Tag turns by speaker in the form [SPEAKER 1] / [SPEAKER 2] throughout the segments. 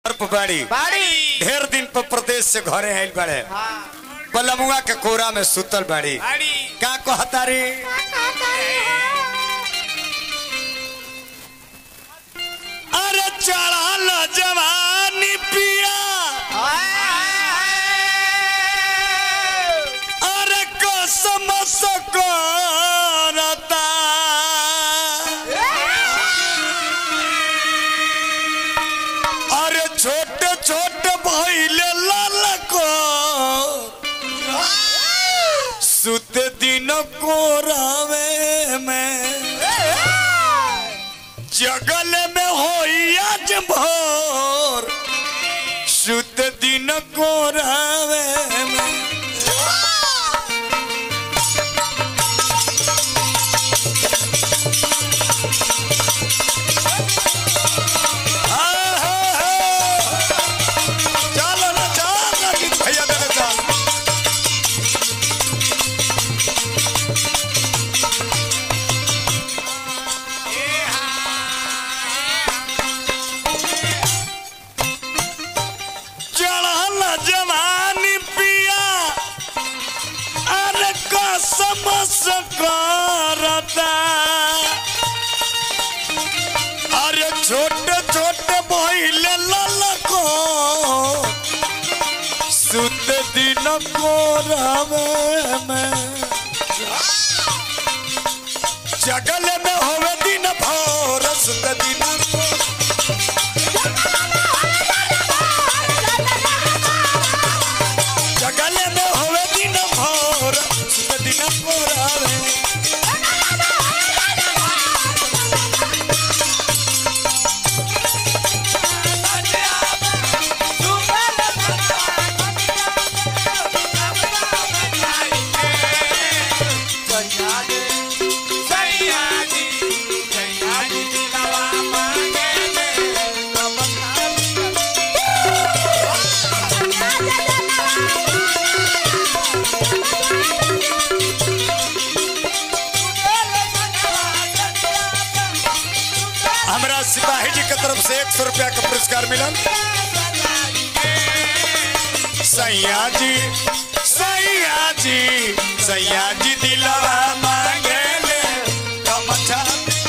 [SPEAKER 1] बाड़ी
[SPEAKER 2] बाड़ी
[SPEAKER 1] ढेर दिन पर प्रदेश से घरे आइल बाड़े
[SPEAKER 2] हाँ
[SPEAKER 1] पलमुआ के कोरा में सुतल बाड़ी
[SPEAKER 2] बाड़ी
[SPEAKER 1] का कहतारी अरे चढ़ल जवानी पिया अरे कसम सकरता अरे छोटे छोटे भैले ललको सुत दिन कोरावे में जगल में होई आज भोर सुत दिन कोरावे में चलो ना चल ना गीत भैया देने चल चढ़ल जवानी पिया अरे कसम करता अरे छोटे छोटे भैले ललको सुत दिन को रवे में जगल में होवे दिन भोर सुत दिन को जगल में होवे दिन भोर सुत दिन को रवे हमरा सिपाही जी के तरफ से एक सौ रुपया का पुरस्कार मिला सैया जी सैया जी सैया जी दिलवा मांगे ले कमठा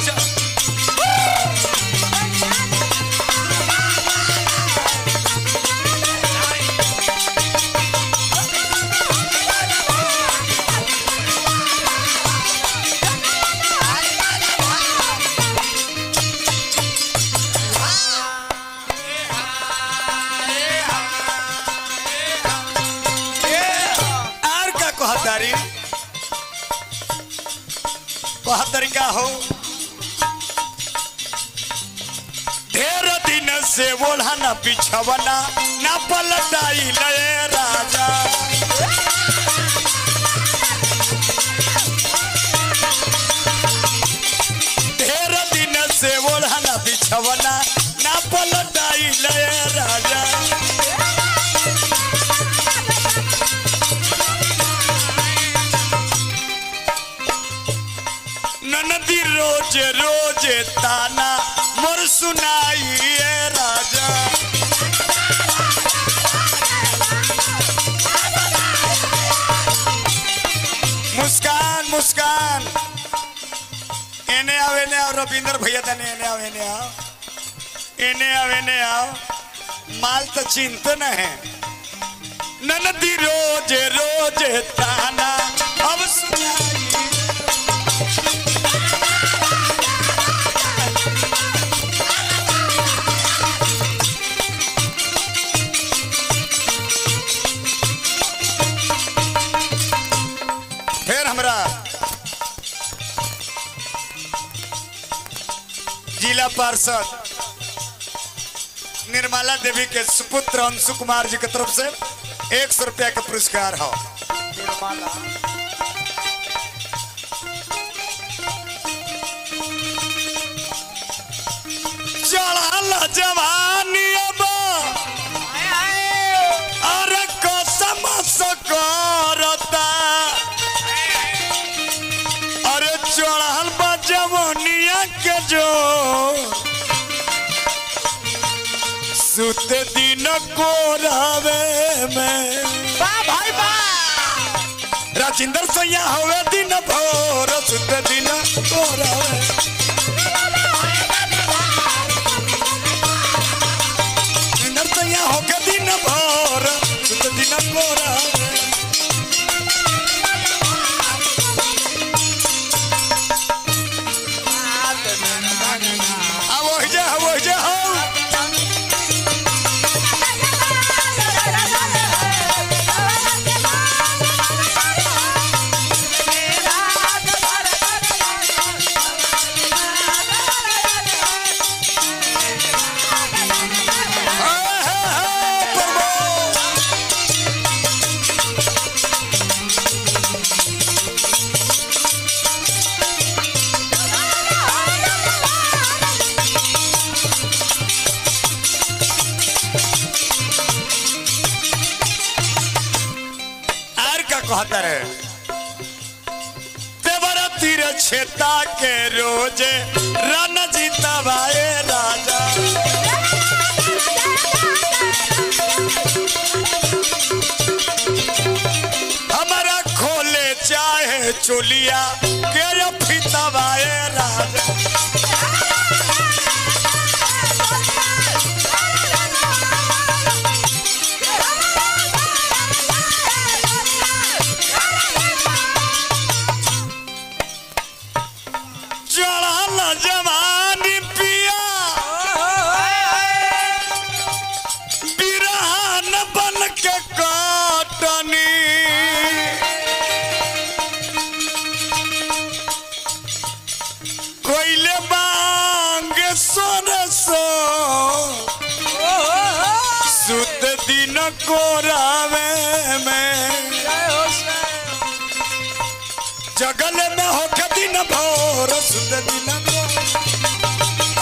[SPEAKER 1] आर का कहतारी कहतारी का हो ढेर दिन से ओढ़ना बिछवना ना पलटाई लय राजा ढेर दिन से ओढ़ना बिछवना ना पलटाई लय राजा ननदी रोज रोज ताना मोर सुनाई ए राजा मुस्कान मुस्कान एने आओ एने आओ रविंदर भैया तने एने आओ एने आओ एने आओ एने आओ माल तो चिंत न है ननदी रोज रोज ताना अब सुनाई फिर हमरा जिला पार्षद निर्मला देवी के सुपुत्र अंशु कुमार जी की तरफ से एक सौ रुपया का पुरस्कार हो चढ़ल जवानी अब अरे कसम सकरता अरे चढ़ल बा जवनिया के जो सुत दिन को रावे में
[SPEAKER 2] वाह भाई वाह
[SPEAKER 1] राजिंदर सैया हवे दिन भोर सुत दिन को रावे राजिंदर सैया होके दिन भोर सुत दिन को रावे आ वो जे वो जे हो आर का कहता रे देवर तीर छेता के रोजे रन जीता भाई राजा हमारा खोले चाहे चोलिया के ये फीता भाई राजा चढ़ल जवानी पिया बिरहान बन के काटनी कोइले बांग सरसो सुत दिन कोरावे में जगल में होके दिन भोर सुत दिन को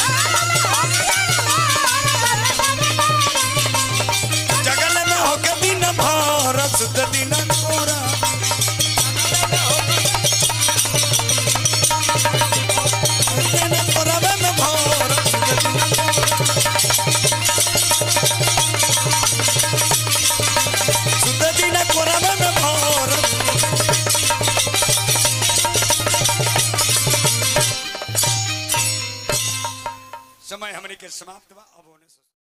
[SPEAKER 1] जगल में होके दिन भोर सुत दिन कोरा दिन कोरावे में भोर सुत दिन सुत दिन कोरावे में भोर समय हमने के समाप्त